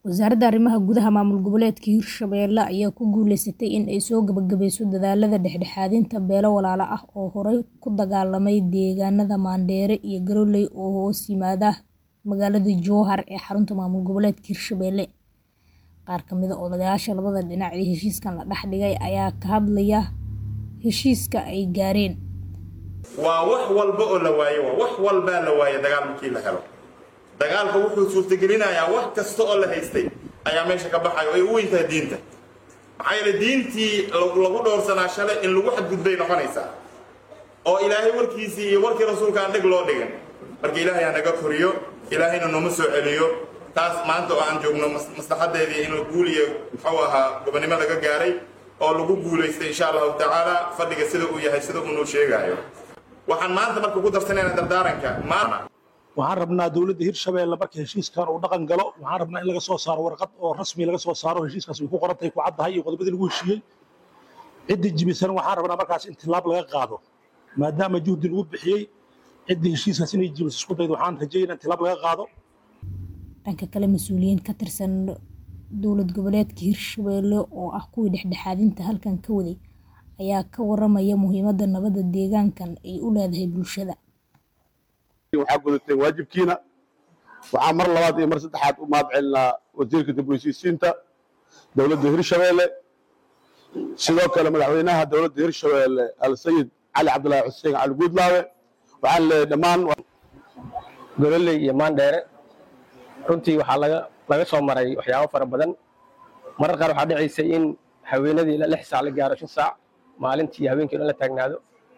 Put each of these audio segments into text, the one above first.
Wasaaradda Arrimaha Gudaha Maamul Goboleedka Hirshabelle ayaa ku guuleysatay in ay soo gabagabeyso dadaallada dhexdhexaadinta beelo walaalo ah oo horey u dagaalamay deegaanada Mandheere iyo Garowe oo hoos yimaada magaalada Jowhar ee xarunta maamul goboleedka Hirshabelle. Qaar ka mid ah odayaasha labada dhinac ee heshiiskan la dhex dhigay ayaa ka hadlaya heshiiska ay gaareen. waa wax walba oo la waayo waa wax walbaa la waaye dagaal markii la helo dagaalka wuxuu suurtagelinayaa wax kasta oo la haystay ayaa meesha ka baxayo ay u weyntahay diinta maxaa yeele diintii lagu dhowrsanaa shalay in lagu xadgudbay noqonaysaa oo ilaahay warkiisii iyo warkii rasuulka aan dheg loo dhigan marka ilaahay ha naga koriyo ilaahayna nooma soo celiyo taas maanta oo aan joogno maslaxadeedii in la guuliyo muxuu ahaa gobonnimo laga gaaray oo lagu guulaystay insha allahu tacaala fadhiga sida uu yahay sida uu noo sheegaayo waxaan maanta marka ku darsanaynaa dardaaranka maana waxaan rabnaa dowladda hirshabelle marka heshiiskan uu dhaqan galo waxaan rabnaa in laga soo saaro warqad oo rasmi laga soo saaro heshiiskaas way ku qoran tahay ku caddahay iyo qodobadii lagu heshiiyey ciddii jibisan waxaan rabnaa markaas in tilaab laga qaado maadaama juhdi lagu bixiyey ciddii heshiiskaas inay jibiso isku daydo waxaan rajeynaa in tilaab laga qaado Dhanka kale, mas'uuliyiin ka tirsan dowlad goboleedka Hirshabelle oo ah kuwii dhexdhexaadinta halkan ka waday ayaa ka waramaya muhiimadda nabadda deegaankan ay u leedahay bulshada. waxaa gudatay waajibkiina waxaa mar labaad iyo mar saddexaad u mahad celinaa wasiirka dib u heshiisiinta dowladda hirshabelle sidoo kale madaxweynaha dowladda hirshabelle alsayid cali cabdilaahi xuseen cali guudlaawe waxaan leeyahay dhammaan gololey iyo maandheere runtii waxaa laga laga soo maray waxyaabo fara badan marar qaar waxaa dhicaysay in haweenadii lix saac la gaaro shan saac maalintii habeenkii dhan la taagnaado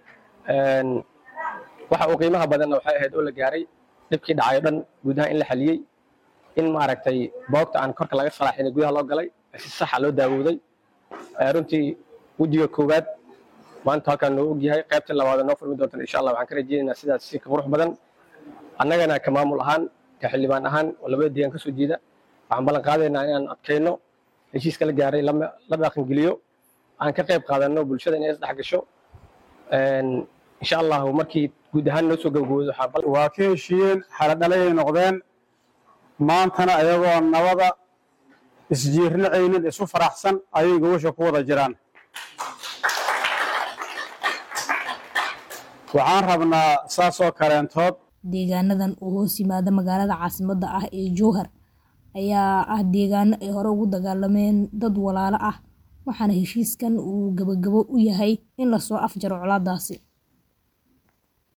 waxa uu qiimaha badanna waxay ahayd oo la gaaray dhibkii dhacayo dhan gudaha in la xaliyey in maaragtay boogta aan korka laga salaaxin gudaha loo galay si saxa loo daawooday runtii wejiga koowaad maanta halkaan noo ogyahay qaybta labaad noo furmi doontan insha allah waxaan ka rajeynaynaa sidaas si ka qurux badan annagana ka maamul ahaan ka xildhibaan ahaan oo labada deegaan ka soo jeeda waxaan ballan qaadaynaa inaan adkayno heshiiska la gaaray la dhaqangeliyo aan ka qayb qaadanno bulshada inay isdhex gasho insha allahu markii guud ahaan noo soo gabagaboodo waa ka heshiiyeen xaladhalayay noqdeen maantana ayagoo nabada isjiirnacaynin isu faraxsan ayay gobasha ku wada jiraan waxaan rabnaa saasoo kaleentood Deegaanadan oo hoos yimaada magaalada caasimadda ah ee Jowhar ayaa ah deegaano ay hore ugu dagaalameen dad walaalo ah waxaana heshiiskan uu gabagabo u yahay in la soo afjaro colaadaasi.